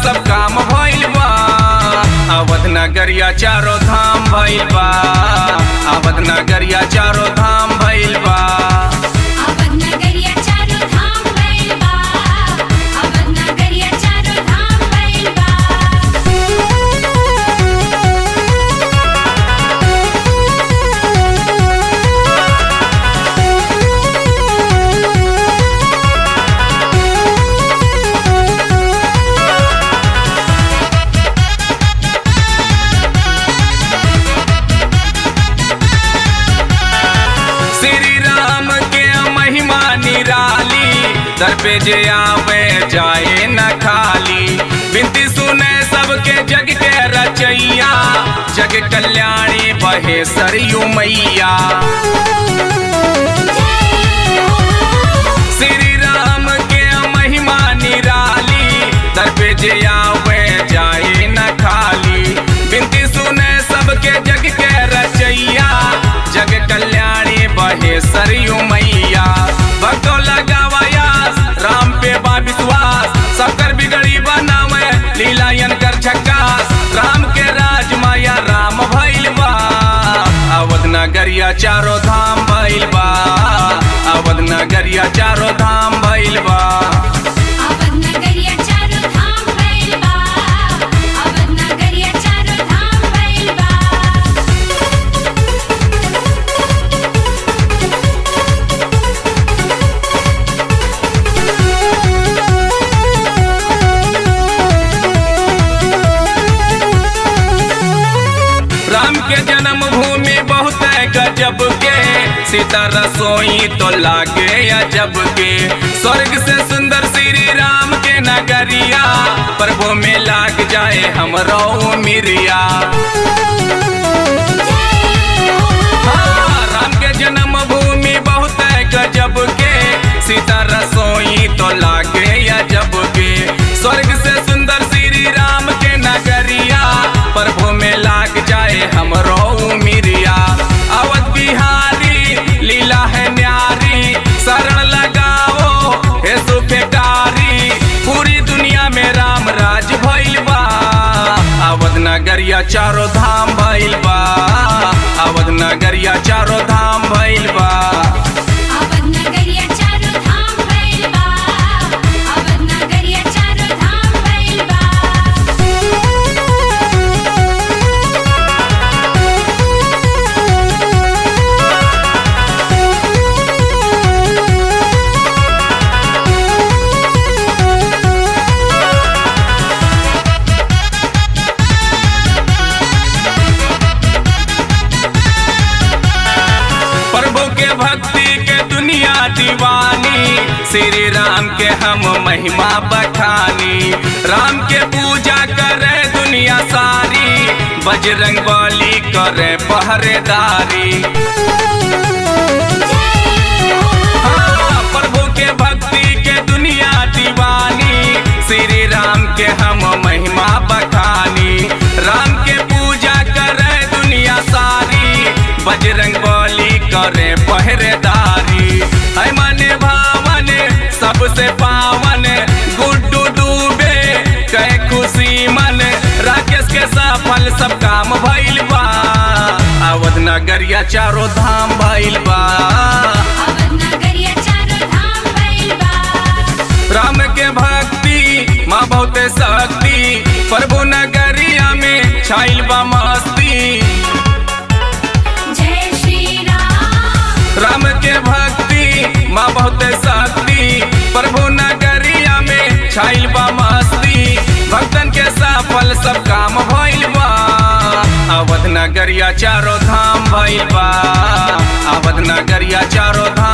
सब काम भइल बा अवध नगरिया चारो धाम भइल बा अवध नगरिया चारो धाम भइल बा अवध नगरिया चारो धाम भइल बा अवध नगरिया चारो धाम भइल बा श्री राम के महिमा निराली दर पे जे आवे जाए न खाली बिनती सुने सबके जग के रचैया जग कल्याणी बहे सरयू मैया श्री राम के महिमा निराली दर पे जे आवे जाए न खाली बिनती सुने सबके जग के रचैया जग कल्याणी बहे सरयू मैया भक्तो लगावायास राम पे बा विश्वास सबकर बिगड़ी बनावे लीलायन कर झक्कास राम के राज माया राम भइल बा अवध नगरिया चारो धाम भइल बा अवध नगरिया चारो धाम भइल बा अवध नगरिया चारो धाम भइल बा अवध नगरिया चारो धाम भइल बा राम के जन्म भूमि बहुत है गजब के सीता रसोई तो लागे अजब के स्वर्ग से सुंदर श्री राम के नगरिया प्रभु में लाग जाए हमरो मिरिया हाँ, राम के जन्म भूमि बहुत है गजब के सीता रसोई तो लागे अजब के स्वर्ग से सुंदर श्री राम के नगरिया प्रभु में लाग जाए हमरो मिरिया अवध बिहारी लीला है न्यारी शरण लगाओ हे सुफेकारी पूरी दुनिया में राम राज भइल बा अवध नगरिया चारो धाम भइल बा अवध नगरिया चारो धाम भइल बा अवध नगरिया चारो धाम भइल बा अवध नगरिया चारो धाम भइल बा प्रभु के भक्ति के दुनिया दीवानी श्री राम के हम महिमा बखानी राम के पूजा करे दुनिया सारी बजरंग बली करे पहरेदारी हाँ, प्रभु के भक्ति के दुनिया दीवानी श्री राम के हम महिमा बखानी राम के पूजा करे दुनिया सारी बजरंग बली करे पहरेदारी है मने भावन सबसे पावन गुड्डू डूबे कहे खुशी मन राकेश के सफल सब काम भइल बा अवध नगरिया चारो धाम भइल बा अवध नगरिया चारो धाम भइल बा राम के भक्ति माँ बहुते शक्ति प्रभु नगरिया में छाइल बा मस्ती जय श्री राम राम के भक्ति माँ बहुते शक्ति प्रभु नगरिया में छाइल बा मस्ती भक्तन के सफल सब काम भइल बा अवध नगरिया चारो धाम भइल बा अवध नगरिया चारो धाम